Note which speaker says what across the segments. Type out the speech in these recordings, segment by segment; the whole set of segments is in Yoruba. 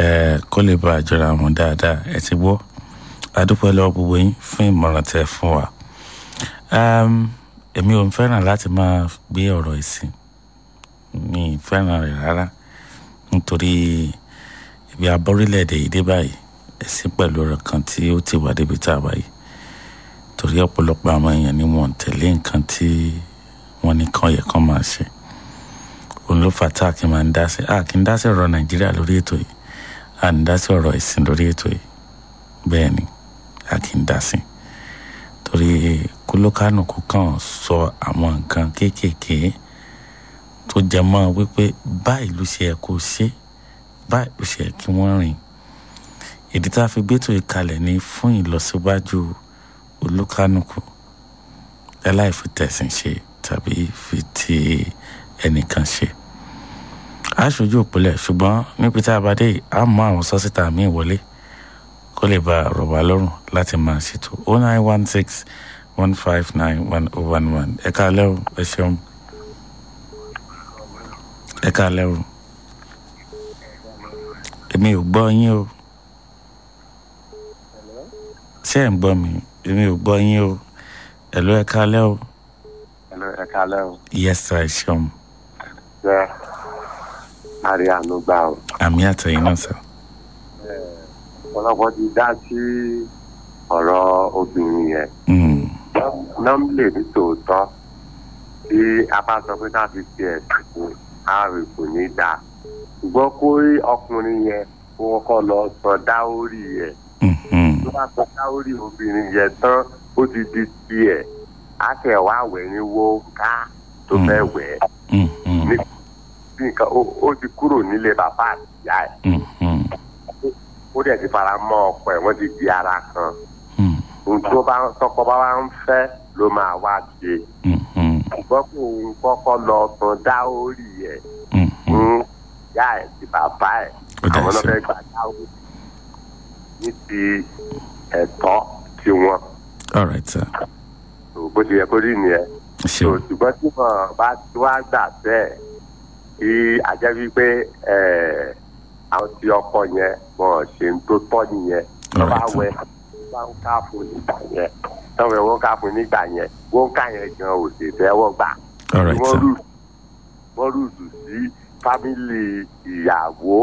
Speaker 1: ẹ kó lè bá àjọra wọn dáadáa ẹ ti gbọ́ adúpẹ́ lọ́wọ́ gbogbo yín fún ìmọ̀ràn tẹ́ fún wa èmi ò ń fẹ́ràn láti máa gbé ọ̀rọ̀ ìsìn mi ì fẹ́ràn rẹ̀ rárá nítorí ibi abọ́rílẹ̀-èdè yìí dé báyìí ẹ̀sìn pẹ̀lú ọ̀rọ̀ kan tí ó ti wà débi tá a báyìí torí ọ̀pọ̀lọpọ̀ àwọn èèyàn ni wọ́n ń tẹ̀lé nǹkan tí wọ́n ní kàn yẹ kán máa ṣe òun ló fà tá a kì í máa ń dá sí a kì í dá sí ọ̀rọ̀ nàìjíríà lórí ètò yìí a ń dá sí ọ̀rọ̀ ìsìn lórí ètò yìí bẹ́ẹ̀ ni a kì í dá sí torí kólókánùkù kan sọ àwọn nǹkan kéékèèké tó jẹ mọ́ wípé báyìí ló ṣe yẹ kó ṣe báyìí ló ṣe yẹ kí wọ́n rìn ìdí tá a fi gbé tó ìkalẹ̀ ní fún ìlọsíwájú olúkánùkù láláì fi tẹ̀sìn ṣe tàbí fi ti ẹnìkan ṣe aṣojú òpìlẹ̀ ṣùgbọ́n níbi tá a bá dé a mọ àwọn sọ́sítà míì wọlé kó lè ba rọ̀ wá lọ́rùn láti máa ṣètò oh nine one six one five nine one oh one one ẹ káalẹ́ o ẹ ṣeun ẹ káalẹ́ o èmi ò gbọ́ yín o ṣé ẹ̀ ń gbọ́ mi èmi ò gbọ́ yín o ẹ ló ẹ káalẹ́ o
Speaker 2: Hello, ẹ káalẹ́ o.
Speaker 1: yes sir ẹ ṣeun
Speaker 2: Ṣé àrí àánú gbà o?
Speaker 1: àmì àtẹ̀yìn náà sir
Speaker 2: Ọ̀pọ̀lọpọ̀ ti dá sí ọ̀rọ̀ obìnrin yẹn.
Speaker 1: Mm,
Speaker 2: Nọ́mbìlì ní tòótọ́ tí a bá sọ pé ká fi ṣe ẹ̀sìn fún ààrẹ kò ní dáa. Ṣùgbọ́n kó rí ọkùnrin yẹn kó kọ́kọ́ lọ sọ dáórì yẹn.
Speaker 1: mhm,
Speaker 2: Tó bá sọ dáórì obìnrin yẹn tán ó ti di tiẹ̀. Á kẹ̀ wá wẹ̀ ní wo ká tó fẹ́ wẹ̀ ẹ́.
Speaker 1: mhm,
Speaker 2: Ní bí nǹkan ó- ó ti kúrò nílé bàbá àti ìyá ẹ̀.
Speaker 1: mhm,
Speaker 2: ó dẹ̀ ti fara mọ́ ọkọ ẹ̀ wọ́n ti di ara kan
Speaker 1: mhm,
Speaker 2: ohun tó bá tọkọ bá wá ń fẹ́ ló máa wá ṣe
Speaker 1: mhm,
Speaker 2: ṣùgbọ́n kó òun kọ́kọ́ lọ san dá orí ẹ̀
Speaker 1: mhm.
Speaker 2: fún ìyá ẹ̀ ti bàbá ẹ̀
Speaker 1: Ó dà
Speaker 2: àwọn náà
Speaker 1: sí.
Speaker 2: fẹ́ gbà dá orí ní ti ẹ̀tọ́ tiwọn
Speaker 1: all right sir
Speaker 2: tó bó ti yẹ kó rí nìyẹn
Speaker 1: ẹ
Speaker 2: tó
Speaker 1: ṣeun
Speaker 2: ṣùgbọ́n tí wọ́n bá tí wọ́n á gbà bẹ́ẹ̀ kí ajẹ́ wípé ẹ̀ àwọn tí ọkọ yẹn wọ́n ṣe ń tó tọ́ nìyẹn tó bá
Speaker 1: Alright,
Speaker 2: wẹ tó bá ń ká fún nígbà yẹn tó wẹ wọ́n ká fún nígbà yẹn wọ́n ká yẹn gan ò sì tẹ́wọ́ gbà
Speaker 1: all right
Speaker 2: wọ́n
Speaker 1: sir
Speaker 2: rù wọ́n rùdù sí fámìlì ìyàwó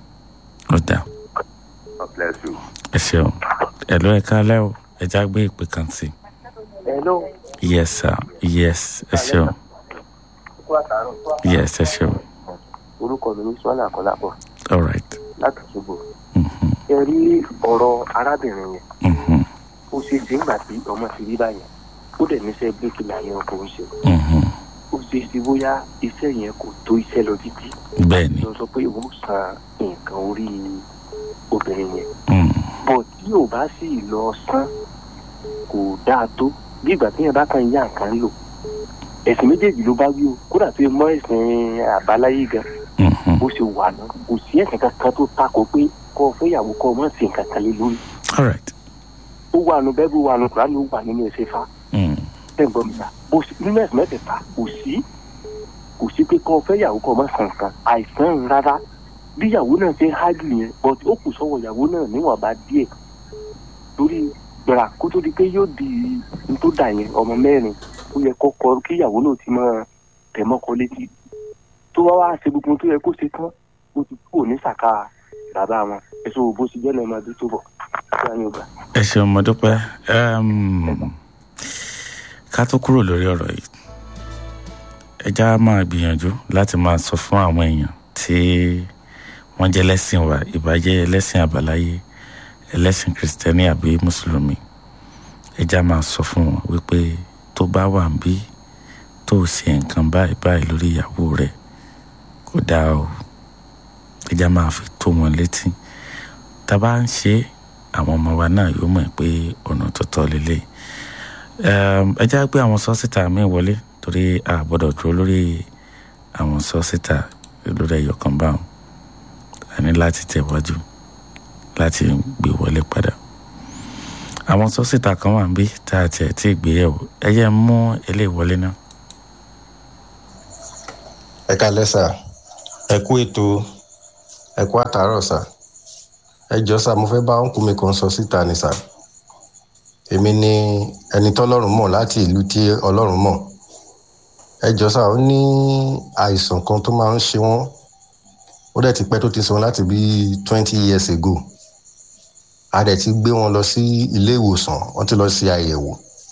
Speaker 1: ó dà
Speaker 2: God bless you.
Speaker 1: ẹ ṣeun ẹ ló ẹ káalẹ́ o ẹ já gbé ìpè kan sí
Speaker 3: Hello.
Speaker 1: yes sir yes ẹ ṣeun
Speaker 3: Kó àtàrọ̀.
Speaker 1: yes ẹ ṣeun
Speaker 3: Orúkọ mi ní Sọ́lá Kọ́lápọ̀
Speaker 1: all right
Speaker 3: láti Ṣogbo.
Speaker 1: mhm,
Speaker 3: Ẹ rí ọ̀rọ̀ arábìnrin yẹn.
Speaker 1: mhm,
Speaker 3: Ó ṣe é ṣe ńgbà tí ọmọ ti rí báyẹn. Ó dẹ̀ níṣẹ́ bíríkìlà yẹn kò ń ṣe.
Speaker 1: mhm.
Speaker 3: Ó ṣe é ṣe bóyá iṣẹ́ yẹn kò tó iṣẹ́ lọ títí.
Speaker 1: bẹ́ẹ̀ ni
Speaker 3: Lọ sọ pé òun san nǹkan orí obìnrin yẹn.
Speaker 1: Mm,
Speaker 3: Bọ̀ tí ò bá sì lọ san kò dáa tó. Bí ìgbà tí yẹn bá kàn yá nǹkan lò. Ẹ̀sìn méjèèjì ló bá wí o. Kódà tó yẹ mọ́ ẹ̀sìn àbáláyé gan.
Speaker 1: mhm.
Speaker 3: bó ṣe wà náà kò sí ẹ̀sìn kankan tó takò pé kọ́ ọ fẹ́yàwó kọ́ ọ má sí nǹkan kan lé lórí.
Speaker 1: all right
Speaker 3: ó wà nù bẹ́ẹ̀ bí wà nù kúránì ó wà nínú ẹ̀sẹ̀ fa
Speaker 1: Mm,
Speaker 3: tẹ̀gbọ́n mi ta bó sì nínú ẹ̀sìn mẹ́tẹ̀ẹ̀ta kò sí kò sí pé kọ́ ọ fẹ́yàwó kọ́ ọ má sàn kan àìsàn rárá bí ìyàwó náà ṣe hájú yẹn but ó kù sọ́wọ́ ìyàwó náà níwọ̀nba díẹ̀ torí gbàrà kó tó di pé yóò di n tó dà yẹn ọmọ mẹ́rin ó yẹ kọ́kọ́ kí ìyàwó náà ti máa tẹ̀ mọ́kọ létí tó wá wá ṣe gbogbo tó yẹ kó ṣe tán ó ti kúrò ní sàkà bàbá wọn èso bó ṣe jẹ́ náà máa dé tó bọ̀ ṣé àyàn gbà.
Speaker 1: ẹ ṣeun mo dúpẹ́ Em, ká tó kúrò lórí ọ̀rọ̀ yìí ẹ já máa gbìyànjú láti máa sọ fún àwọn èèyàn tí wọ́n jẹ́ lẹ́sìn wa ìbàjẹ́ ẹlẹ́sìn àbáláyé ẹlẹ́sìn kìrìsìtẹ́nì àbí mùsùlùmí ẹ já máa sọ fún wọn wípé tó bá wà ń bí tó ṣe nǹkan báyìí báyìí lórí ìyàwó rẹ̀ kò dáa o ẹ já máa fi tó wọn létí tá a bá ń ṣe é àwọn ọmọ wa náà yóò mọ̀ pé ọ̀nà tó tọ́ lélẹ̀ ẹ já gbé àwọn sọ́sítà míì wọlé torí a gbọ́dọ̀ dúró lórí àwọn sọ́sítà lórí ẹ̀yọ̀ kan báwọn a ní láti tẹ̀wájú láti gbé wọlé padà àwọn sọ́sítà kan wà níbí tá a tiẹ̀ tí ì gbé yẹ̀wò ẹ yẹ mú eléyìí wọlé náà.
Speaker 4: ẹ kalẹ sà ẹ kú ètò ẹ kú àtàárọ̀ sà ẹ jọ sá mo fẹ́ bá ọ̀nkú mi kan sọ síta ni sá èmi ni ẹni tọ́lọ́run mọ̀ láti ìlú tí ọlọ́run mọ̀ ẹ jọ sá ó ní àìsàn kan tó máa ń ṣe wọ́n ó dẹ̀ ti pẹ́ tó ti sọ láti bí twenty years ago a dẹ̀ ti gbé wọn lọ sí ilé ìwòsàn wọ́n ti lọ ṣe àyẹ̀wò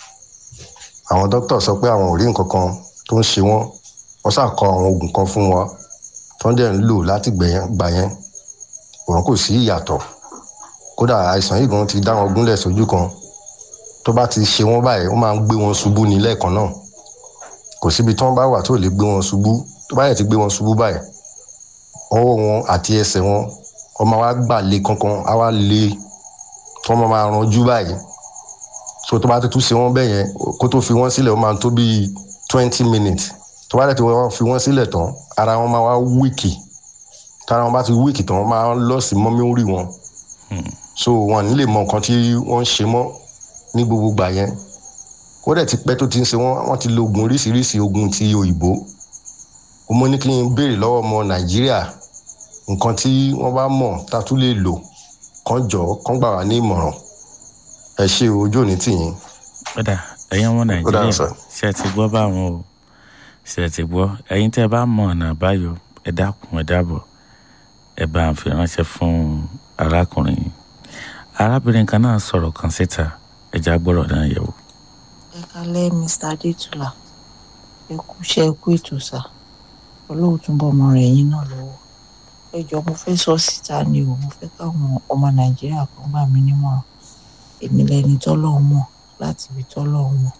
Speaker 4: àwọn dókítà sọ pé àwọn ò rí nǹkan kan tó ń ṣe wọ́n wọ́n ṣàkọ àwọn oògùn kan fún wọn tó ń dẹ̀ ń lò láti gbà yẹn wọn kò sí ìyàtọ̀ kódà àìsàn yìí gan ti dá wọn gúnlẹ̀ sójú kan tó bá ti ṣe wọ́n báyìí ó máa ń gbé wọn ṣubú ní lẹ́ẹ̀kan náà kò síbi tí wọ́n bá wà tó lè gbé wọn ṣubú tó bá yẹ ti gbé wọn ṣubú báyìí ọwọ́ wọn àti ẹsẹ̀ wọn ọmọ wa gbà lé kankan á wá lé tí wọ́n máa ranjú báyìí so tó bá ti tún ṣe wọ́n bẹ́ẹ̀ yẹn kó tó fi wọ́n sílẹ̀ ó máa tó bíi twenty minutes tó bá dẹ̀ ti wọ́n fi wọ́n sílẹ̀ tán ara wọn máa wá wíìkì tára wọn bá ti wíìkì tán wọ́n máa lọ sí mọ́mí wọn so wọn ní lè mọ nǹkan tí wọ́n ń ṣe mọ́ ní gbogbo gbà yẹn ó dẹ̀ ti pẹ́ tó ti ń ṣe wọ́n wọ́n ti lo oògùn oríṣiríṣi oògùn ti òyìnbó mo ní kí n béèrè lọ́wọ́ ọmọ nàìjíríà nǹkan tí wọ́n bá mọ̀ tá a tún lè lò kán jọ kán gbà wá ní ìmọ̀ràn ẹ ṣe ojú òní tìyín.
Speaker 1: kódà ẹ̀yin ọmọ nàìjíríà
Speaker 4: sir.
Speaker 1: ṣe ti gbọ́ báwọn o ṣe ti gbọ́ ẹ̀yin tẹ́ ẹ bá mọ ọ̀nà àbáyọ ẹ dákun ẹ dábọ̀ ẹ bá ń fi ránṣẹ́ fún arákùnrin yìí arábìnrin kan náà sọ̀rọ̀ kan síta ẹja gbọ́rọ̀ náà yẹ̀wò.
Speaker 5: ẹ kalẹ́ mr adétúlà ẹ kú iṣẹ́ ẹ kú ètò sá olóòtú bọ́ ọmọ rẹ̀ yín náà lọ́wọ́ ẹ jọ mo fẹ́ sọ síta ni o mo fẹ́ káwọn ọmọ nàìjíríà kan gbà mí nímọ̀ràn èmi lẹni tọ́lọ́run mọ̀ láti ibi tọ́lọ́run mọ̀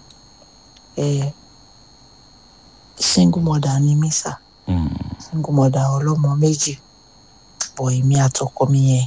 Speaker 5: ẹ single mother ni mí sá
Speaker 1: Mm,
Speaker 5: single mother ọlọ́mọ méjì bọ̀ èmi àtọkọ mi yẹn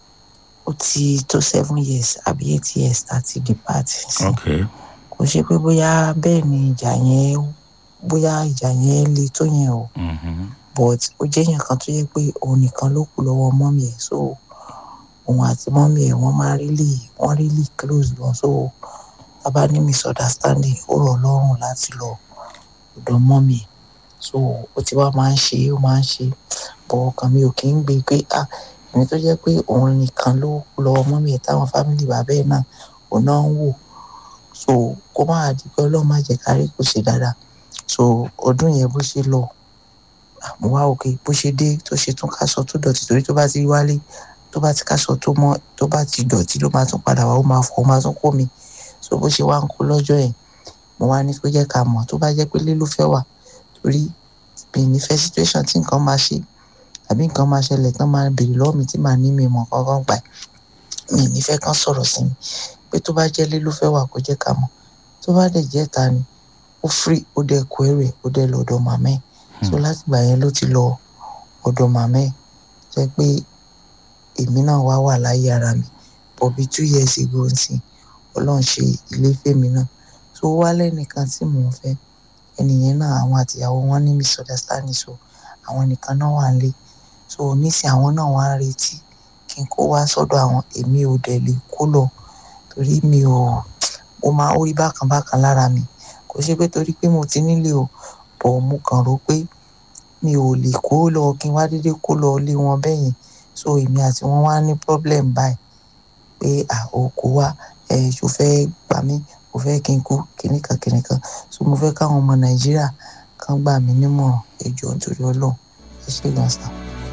Speaker 5: ó ti tó seven years àbí eight years láti depart sí
Speaker 1: ok
Speaker 5: kò ṣe pé bóyá bẹ́ẹ̀ ni ìjà yẹn bóyá ìjà yẹn le tó yẹn o
Speaker 1: mhm,
Speaker 5: but ó jẹ́ èèyàn kan tó yẹ pé òun nìkan ló kù lọ́wọ́ mọ́mì ẹ̀ so òun àti mọ́mì ẹ̀ wọ́n máa really wọ́n really close gan so bàbá ní misunderstanding ó rọ̀ lọ́rùn láti lọ ọ̀dọ̀ mọ́mì ẹ̀ so ó ti wá máa ń ṣe ó máa ń ṣe bọ̀ ọkàn mi ò kí ń gbé pé ah ẹni tó jẹ́ pé òun nìkan ló kù lọ́wọ́ mọ́mì ẹ̀ táwọn fámìlì bàbá ẹ̀ náà òun náà ń wò so kó má di pé ọlọ́run má jẹ́ kárí kò ṣe dáadáa so ọdún yẹn bó ṣe lọ mo wá òkè bó ṣe dé tó ṣe tún káṣọ tó dọ̀tí torí tó bá ti wálé tó bá ti káṣọ tó mọ́ tó bá ti dọ̀tí ló máa tún padà wá ó máa fọ ó máa tún kó mi so bó ṣe wá ń kó lọ́jọ́ yẹn mo wá ní kó jẹ́ ká mọ̀ tó bá jẹ́ pé lé ló fẹ́ wà torí mi ní fẹ́ situation tí nǹkan máa ṣe àbí nǹkan máa ṣẹlẹ̀ tán máa béèrè lọ́wọ́ mi tí màá ní mi mọ̀ kankan gbà mi ní fẹ́ kán sọ̀rọ̀ sí mi pé tó bá jẹ́ lé ló fẹ́ wà kó jẹ́ ká mọ̀ tó bá dẹ̀ jẹ́ ta ni ó free ó dẹ̀ kó ẹrù ẹ̀ ó dẹ̀ lọ́dọ̀ màmá ẹ̀ so láti gbà yẹn ló ti lọ ọ̀dọ̀ màmá ẹ̀ jẹ́ pé èmi náà wá wà láyé ara mi but bí two years ago ń sìn ọlọ́run ṣe ilé fèmí náà so ó wá lẹ́nìkan tí mò ń fẹ́ ẹnìyẹn náà àwọn àtìyàwó wọn ní misunderstanding so àwọn nìkan náà wà nílé so nísìn àwọn náà wá ń retí kí n kó wá sọ́dọ̀ àwọn èmi ò dẹ̀ lè kó lọ torí mi ò mo máa ń rí bákan bákan lára mi kò ṣe pé torí pé mo ti nílé o bọ̀ mo kàn rò pé mi ò lè kó lọ kí n wá dédé kó lọ lé wọn bẹ́yìn so èmi àti wọn wá ní problem báyìí pé à ò kó wá ẹ ṣò fẹ́ gbà mí kò fẹ́ kí n kú kìnnìkan kìnnìkan so mo fẹ́ káwọn ọmọ nàìjíríà kan gbà mí nímọ̀ràn ẹ jọ̀ọ́ nítorí ọlọ́run ẹ ṣe gan sa.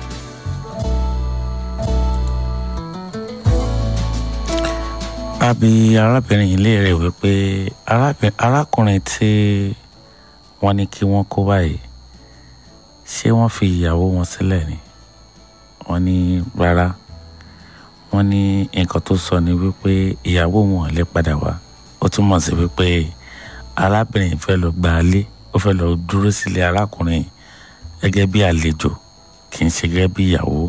Speaker 1: àbí arábìnrin yìí léèrè wípé arábìn- arákùnrin tí wọ́n ní kí wọ́n kó báyìí ṣé wọ́n fi ìyàwó wọn sílẹ̀ ni wọ́n ní rárá wọ́n ní nǹkan tó sọ ni wípé ìyàwó wọn ò lè padà wá ó túmọ̀ sí wípé arábìnrin fẹ́ lọ gba ilé ó fẹ́ lọ dúró sílé arákùnrin gẹ́gẹ́ bí àlejò kì í ṣe gẹ́gẹ́ bí ìyàwó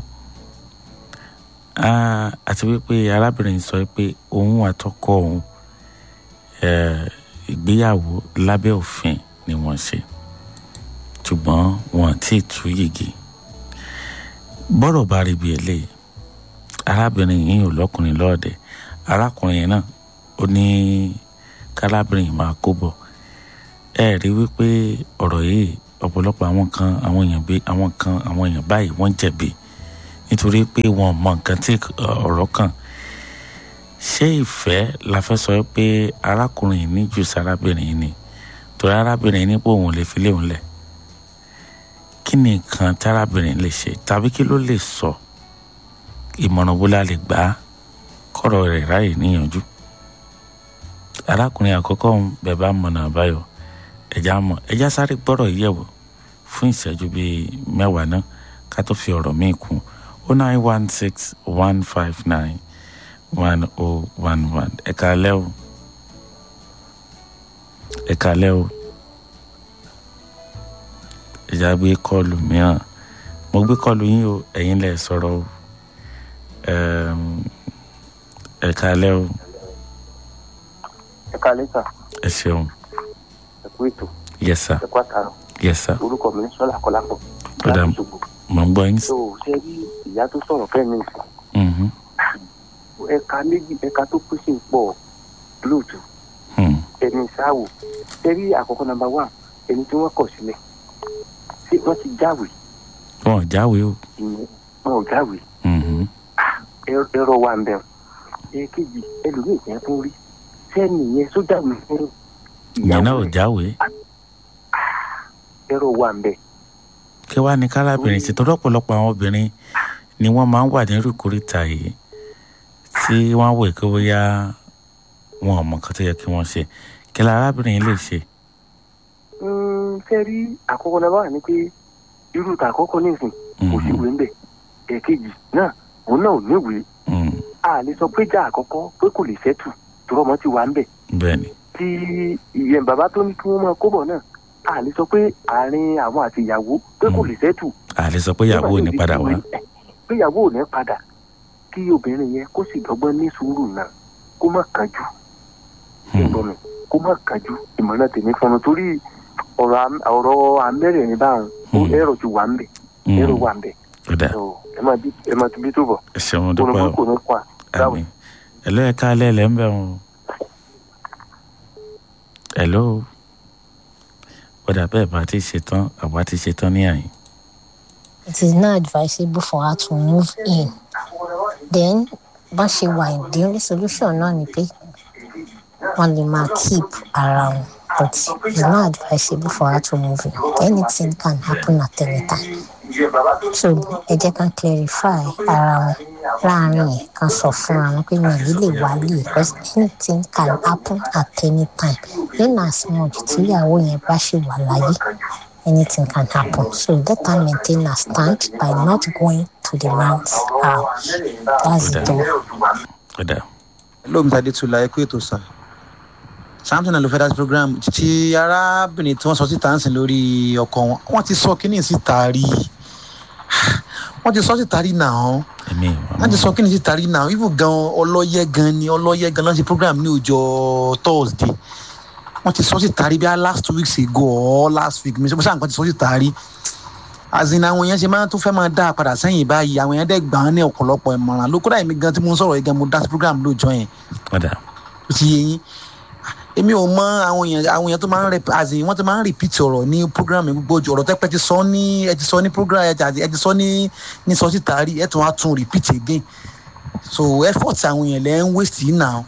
Speaker 1: Ah, àti wípé arábìnrin sọ pé òun àtọkọ òun eh, ìgbéyàwó lábẹ́ òfin ni wọ́n ṣe ṣùgbọ́n wọn ti tú yìgì bọ́rọ̀ bá rí bí eléyìí arábìnrin yìí ò lọ́kùnrin lọ́ọ̀dẹ̀ arákùnrin yìí náà ó ní kárábìnrin yìí máa kó bọ̀ ẹ rí wípé ọ̀rọ̀ yìí ọ̀pọ̀lọpọ̀ àwọn kan àwọn èèyàn bí àwọn kan àwọn èèyàn báyìí wọ́n jẹ̀bi nítorí pé wọn mọ nǹkan tí ọ̀rọ̀ kàn ṣé ìfẹ́ la fẹ́ sọ pé arákùnrin yìí ní jù sí arábìnrin yìí ni torí arábìnrin yìí ní pé òun lè fi léun lẹ̀ kí ni nǹkan tí arábìnrin lè ṣe tàbí kí ló lè sọ ìmọ̀ràn wo la lè gbà á kọ́rọ̀ rẹ̀ ráyè níyànjú arákùnrin àkọ́kọ́ ń bẹ̀ bá mọ̀nà àbáyọ ẹ̀já mọ̀ ẹ̀já sáré gbọ́rọ̀ yìí yẹ̀wò fún ìṣẹ́jú bíi mẹ́wàá náà ká tó fi ọ̀rọ̀ míì kún o nine one six one five nine one oh one one ẹ̀ka alẹ́ o ẹ̀ka alẹ́ o ẹ̀já gbé kọ́ọ̀lù mìíràn mo gbé kọ́ọ̀lù yín o ẹ̀yin lẹ̀ sọ̀rọ̀ o ẹ̀ka alẹ́ o
Speaker 3: ẹ kálẹ́ sà
Speaker 1: ẹ ṣeun
Speaker 3: ẹ kú ètò
Speaker 1: yes sir
Speaker 3: ẹ kú àtàrọ̀
Speaker 1: yes sir
Speaker 3: orúkọ mi ní sọlá kọlápọ̀
Speaker 1: Ó dà
Speaker 3: láti ṣògbó
Speaker 1: mo ń gbọ́ yín
Speaker 3: tó o ṣe rí ìyá tó sọ̀rọ̀ kẹ́mi ìsìn
Speaker 1: Mhm.
Speaker 3: ẹ̀ka méjì ẹ̀ka tó pèsè ń pọ̀ lóòtú
Speaker 1: Hmm.
Speaker 3: ẹni sáwò ṣe rí àkọ́kọ́ nàmbà wà ẹni tí wọ́n kọ̀ sílẹ̀ ṣé wọ́n ti jáwèé
Speaker 1: wọn ò jáwé o
Speaker 3: ìyẹn wọn ò jáwèé
Speaker 1: Mhm.
Speaker 3: ẹ- ẹ̀rọ wà ń bẹ̀ ẹ̀kejì ẹlòmíì yẹn tó rí sẹ́ni yẹn sójà mi fún
Speaker 1: ìyẹn náà ò jáwé
Speaker 3: ẹ̀rọ wà ń bẹ̀
Speaker 1: kí wàá ní kárábìnrin ṣe tó lọ́pọ̀lọpọ̀ àwọn obìnrin ni wọ́n máa ń wà ní rúkúrìtà yìí tí wọ́n wò kí bóyá wọn ò mọ nǹkan tó yẹ kí wọ́n ṣe kí la arábìnrin yìí lè ṣe.
Speaker 3: ṣe rí àkọ́kọ́ náà wà ní pé irú ta àkọ́kọ́ nísìn kò sí ìwé ń bẹ̀ ẹ̀kejì náà òun náà ò níwèé
Speaker 1: Mm,
Speaker 3: a lè sọ pé jà àkọ́kọ́ pé kò lè ṣẹ́tù tọrọmọ ti wà ń bẹ̀
Speaker 1: bẹ́ẹ̀ ni
Speaker 3: tí ìyẹn bàbá tó ní kí wọ́n máa kó bọ̀ náà a lè sọ pé àárín àwọn àti ìyàwó pé kò lè ṣẹ́tù
Speaker 1: a lè sọ pé ìyàwó ò ní padà wá.
Speaker 3: pé ìyàwó ò ní padà kí obìnrin yẹn kó sì dọ́gbọ́n ní sùúrù náà kó má kánjú
Speaker 1: Hmm.
Speaker 3: ẹ̀gbọ́n mi kó má kánjú ìmọ̀ràn tèmi fún un torí ọ̀rọ̀ am- ọ̀rọ̀ amẹ́rẹ̀ ní báwọn ó
Speaker 1: Hmm.
Speaker 3: ẹ̀rọ ti wà ń bẹ̀
Speaker 1: Mm,
Speaker 3: ẹ̀rọ wà ń bẹ̀
Speaker 1: ó dà
Speaker 3: So, ẹ máa bí ẹ máa tibí tó bọ̀
Speaker 1: ẹ ṣeun
Speaker 3: kó
Speaker 1: dúpẹ́
Speaker 3: ló
Speaker 1: o
Speaker 3: kó ní pa dáwọ̀
Speaker 1: àmín ẹ̀lọ́ ẹ̀ka alẹ́ ẹ̀ lẹ́ ń bẹ̀ wọn. ẹ̀lọ́ ó dà bẹ́ẹ̀ bá ti ṣe tán àwa ti ṣe tán ní àyìn.
Speaker 6: it is not advisable for her to move in then bá ṣe wà in the only solution náà ni pé wọn lè máa keep ara wọn but it's not advisable for her to move in anything can happen at any time so ẹ jẹ́ ká clarify ara wọn láàrin yẹn kan sọ fúnra wọn pé mi ò ní lè wálé because anything can happen at any time in as much tíyàwó yẹn bá ṣe wà láyé anything can happen. So let her maintain her stand by not going to the man's house. That's it. all.
Speaker 1: ó dà
Speaker 7: lóòmùtà adétúlá ẹ kú ètò sà samson alufedas program ti arábìnrin tí wọn sọ síta ń sìn lórí ọkọ wọn wọn ti sọ kínní síta rí wọn ti sọ síta rí náà
Speaker 1: èmi
Speaker 7: wọn ti sọ kínní síta rí náà even gan ọlọyẹ gan ni ọlọyẹ gan lọ́sí program ní ọjọ́ thursday wọn ti sọ síta rí bí i last two weeks ago or last week mi sọ nǹkan ti sọ síta rí azin àwọn èèyàn ṣe máa tún fẹ́ máa dá a padà sẹ́yìn báyìí àwọn èèyàn dẹ̀ gbà á ní ọ̀pọ̀lọpọ̀ ìmọ̀ràn ló kódà èmi gan tí mo ń sọ̀rọ̀ yìí gan mo dá sí program lóòjọ́ yẹn
Speaker 1: ó dà
Speaker 7: ó ti yé yín èmi ò mọ àwọn èèyàn àwọn èèyàn tó máa ń rẹ azin wọ́n ti máa ń repeat ọ̀rọ̀ ní program yẹn gbogbo ọ̀rọ̀ tẹ́pẹ́ ti sọ ní ẹ ti sọ ní program ẹ ti ẹ ti sọ ní ní sọ síta rí ẹ tún wá tún repeat again so effort àwọn èèyàn lẹ́ ń waste yìí náà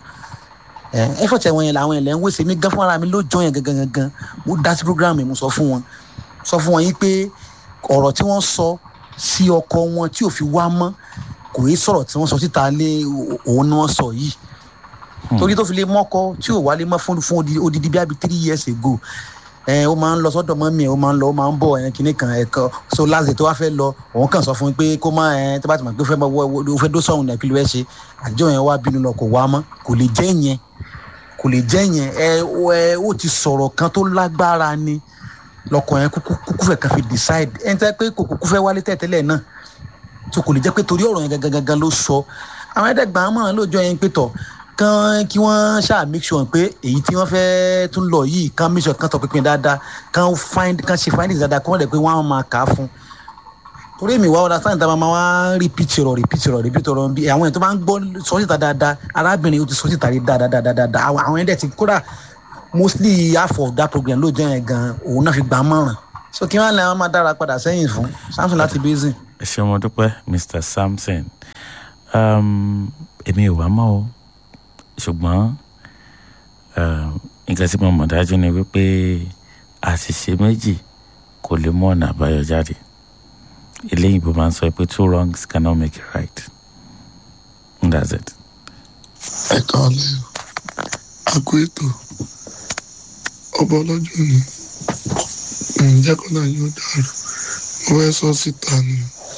Speaker 7: ẹ effort àwọn èèyàn làwọn èèyàn lẹ́ ń waste èmi gan fúnra mi lóòjọ́ yẹn gangan gangan mo dá sí program yẹn mo sọ fún wọn sọ fún wọn yìí pé ọ̀rọ̀ tí wọ́n sọ sí ọkọ wọn tí ò fi wá mọ́ kò í sọ̀rọ̀ tí wọ́n sọ síta lé òun ni wọ́n sọ yìí torí tó fi lè mọ́kọ tí ò wálé mọ́ fún fún odi- odidi bí abi three years ago ẹ ó máa ń lọ sọ́dọ̀ mọ́ mi ẹ̀ ó máa ń lọ ó máa ń bọ̀ ẹ̀ kínní kan ẹ̀kọ́ so last day tó wá fẹ́ lọ òun kàn sọ fún mi pé kó má ẹ tó bá ti mọ̀ pé ó fẹ́ mọ ó fẹ́ dó sọ̀hún náà kí ló fẹ́ ṣe àjọ yẹn wá bínú lọ kò wá mọ́ kò lè jẹ́ yẹn kò lè jẹ́ yẹn ẹ ó- ẹ ó ti sọ̀rọ̀ kan tó lágbára ni lọkọ yẹn kúkú kúkú fẹ́ kan fi decide ẹni tẹ́ pé kò kúkú fẹ́ wálé tẹ́tẹ́lẹ̀ náà tó kò lè jẹ́ pé torí ọ̀rọ̀ yẹn gangan gangan ló sọ àwọn ẹ̀ẹ́dẹ́gbà mọ̀ lóòjọ́ yẹn pé tọ̀ kán kí wọ́n ṣáà make sure pé èyí tí wọ́n fẹ́ tún lọ yìí kán make sure kán tọ̀ pínpín dáadáa kán find kán ṣe findings dáadáa kí wọ́n dẹ̀ pé wọ́n á máa kà á fún torí èmi wá ọ̀dà sáyẹn tá a máa wá repeat ọ̀rọ̀ repeat ọ̀rọ̀ repeat ọ̀rọ̀ bí àwọn èèyàn tó máa ń gbọ́ sọ síta dáadáa arábìnrin ó ti sọ síta rí dáadáa dáadáa àwọn àwọn ẹ̀dẹ̀ ti kódà mostly half of that program ló jẹ́ yẹn gan òun náà fi gbà á mọ̀ràn so kí wọ́n lè máa dára padà sẹ́yìn fún samson láti basin.
Speaker 1: ẹ ẹ ṣé mo dúpẹ́ mr samson um, èmi ò wá mọ́ o ṣùgbọ́n um, nǹkan tí mo mọ̀ dájú ni wípé àṣìṣe méjì kò lè mú ọ̀nà àbáyọ jáde eléyìí bó máa ń sọ pé two wrongs cannot make a right and that's it.
Speaker 8: ẹ káàlẹ́ àgọ ètò ọba ọlọ́jọ́ ni ǹjẹ́ kọ́nà yóò dàrú mo fẹ́ sọ síta ni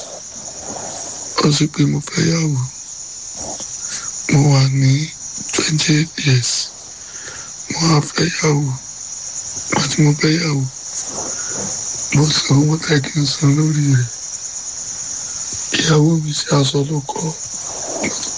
Speaker 8: ó sì pé mo fẹ́ yàwó mo wà ní twenty eight years mo wá fẹ́ yàwó àti mo fẹ́ yàwó mo san owó tẹ́ kí n san lórí rẹ̀ ìyàwó mi ṣe aṣọ ló kọ́